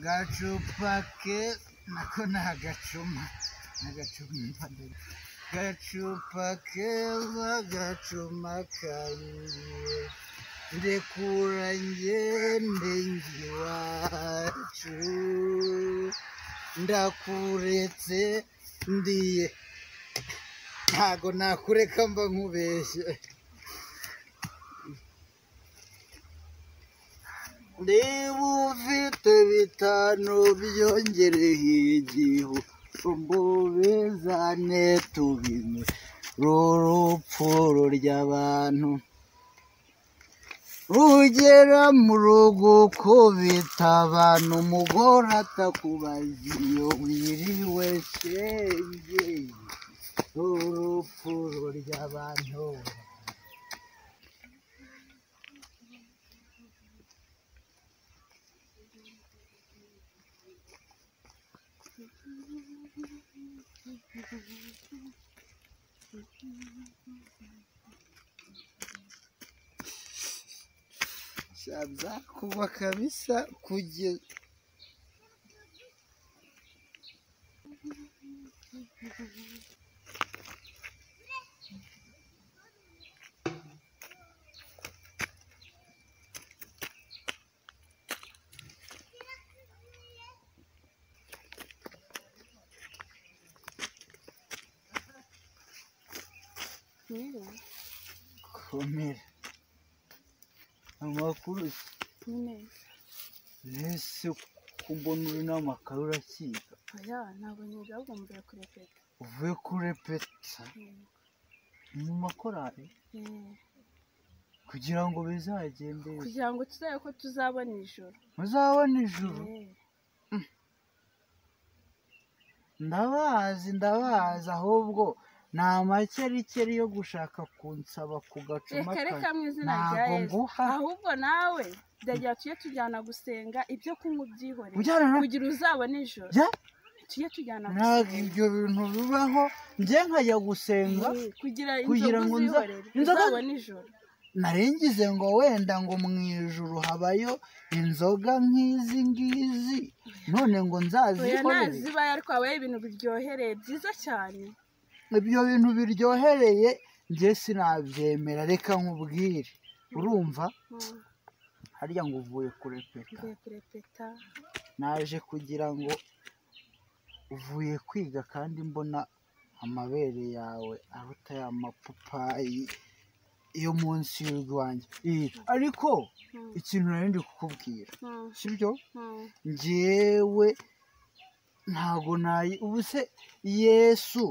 gacupa ke nako ni agacuma n'agacuma gacupa keza gacuma kariye ndekura ngende iwacu ndakuretse ndiye ntago nakureka mba nkubeshye niba ufite bitanu byongereye igihu umbubizane tubine rurupfu ry'abantu rugera mu rugo ukubita abantu umugore atakubaza iyo wiriwe shenge urupfu ry'abantu shabza kuva kabisa kugeza Rero komera amakuru nyine ese kumbona uri n'amakaro urakiga oya ntabwo niga ahubwo mvuye kurepeta uvuye kurepeta mu makorari kugira ngo bizagende kugira ngo tuzabe ko tuzabona ijoro muzabona ijuru Eh, ndabazi ndabazi ahubwo ni amakerikeri yo gushaka kunsaba ku gacuma reka reka kawe mu izina rya ntabwo yesu nguha ahubwo nawe ndagira tujye tujyana gusenga ibyo kunywa ubyihorere ujyana na kugira uzabone ijoro jya tujye tujyana ntabwo gusenga ibyo bintu bibaho njye nkajya gusenga Eh, kugira kugira inzoga ngo nza- uzihorere inzoga- uzabone ijoro narengize ngo wenda ngo mu ijuru habayo inzoga nk'izi ngizi none ngo oya nzazikorere nazibaye ariko habaye ibintu biryohereye byiza cyane ibyo bintu biryohereye njye sinabyemera reka nkubwire urumva Mm, harya ngo uvuye kurepeta mvuye kurepeta naje kugira ngo uvuye kwiga kandi mbona amabere yawe aruta ya mapapayi yo munsi y'urwanjye Ih, ariko Mm, ikintu nari ndi kukubwira mm, sibyo mm. njyewe ntago nayi ubu se yesu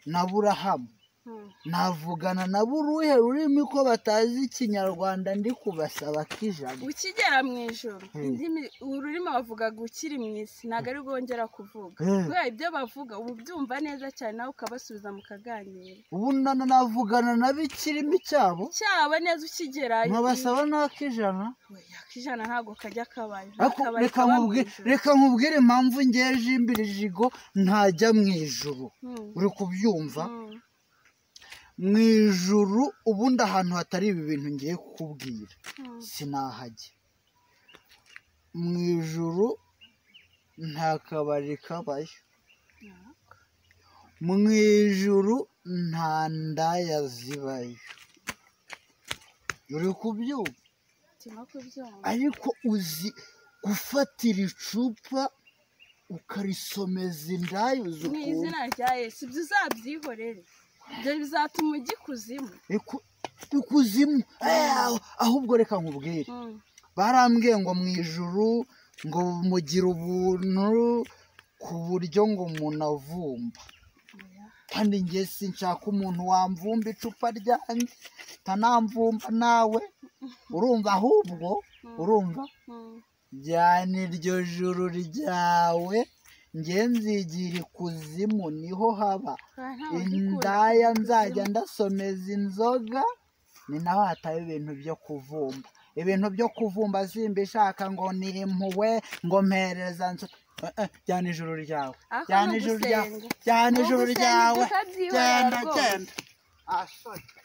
na burahamu Hmm. navugana na buruhe rurimi ko batazi ikinyarwanda ndi kubasaba k'ijana ukigera mu ijoro Hmm. indimi ururimi bavugaga ukiri mu isi ntabwo ari bwongera kuvuga Eh, kubera ibyo bavuga uba ubyumva neza cyane nawe ukabasubiza mu kaganiro ubu nana navugana na bikirimi cyabo cyaba neza ukigerayo nkabasaba n'ak'ijana Oya, akijana ntabwo kajya kabaye ariko reka nkubwire reka nkubwire impamvu ngeje imbere jigo ntajya mu ijuru uri kubyumva mu ijuru ubundi ahantu hatari ibi bintu ngiye kukubwira sinahajya mu ijuru nta kabari kabayo mu ijuru nta ndaya zibayo uri kubyumva ariko uzi gufatira icupa ukarisomeza indayu mu ukuntu izina rya yesu ibyo uzabyihorere ibyo bizatuma ujya ikuzimu Iku- ikuzimu Eh, ahubwo reka nkubwire Hmm. barambwiye ngo mu ijuru ngo mugire ubuntu ku buryo ngo umuntu avumba Oya. kandi njye sinshaka umuntu wamvumba icupa ryanjye utanamvumba nawe urumva ahubwo Hmm. urumva Hmm. jyana iryo juru ryawe njye nzigira ikuzimu niho haba Oya, ntabwo ngikunda indaya ikuzimu. nzajya ndasomeza inzoga ni naho hataba ibintu byo kuvumba ibintu byo kuvumba simba ishaka ngo nimpuwe ngo mpereza nso Eh, eh, jyana ijuru ryawe Ako jyana ni ijuru ryawe ugusenga. jyana Ni ijuru ugusenga ryawe ibyo ukabyihorera genda rwose. genda Ah, sorry.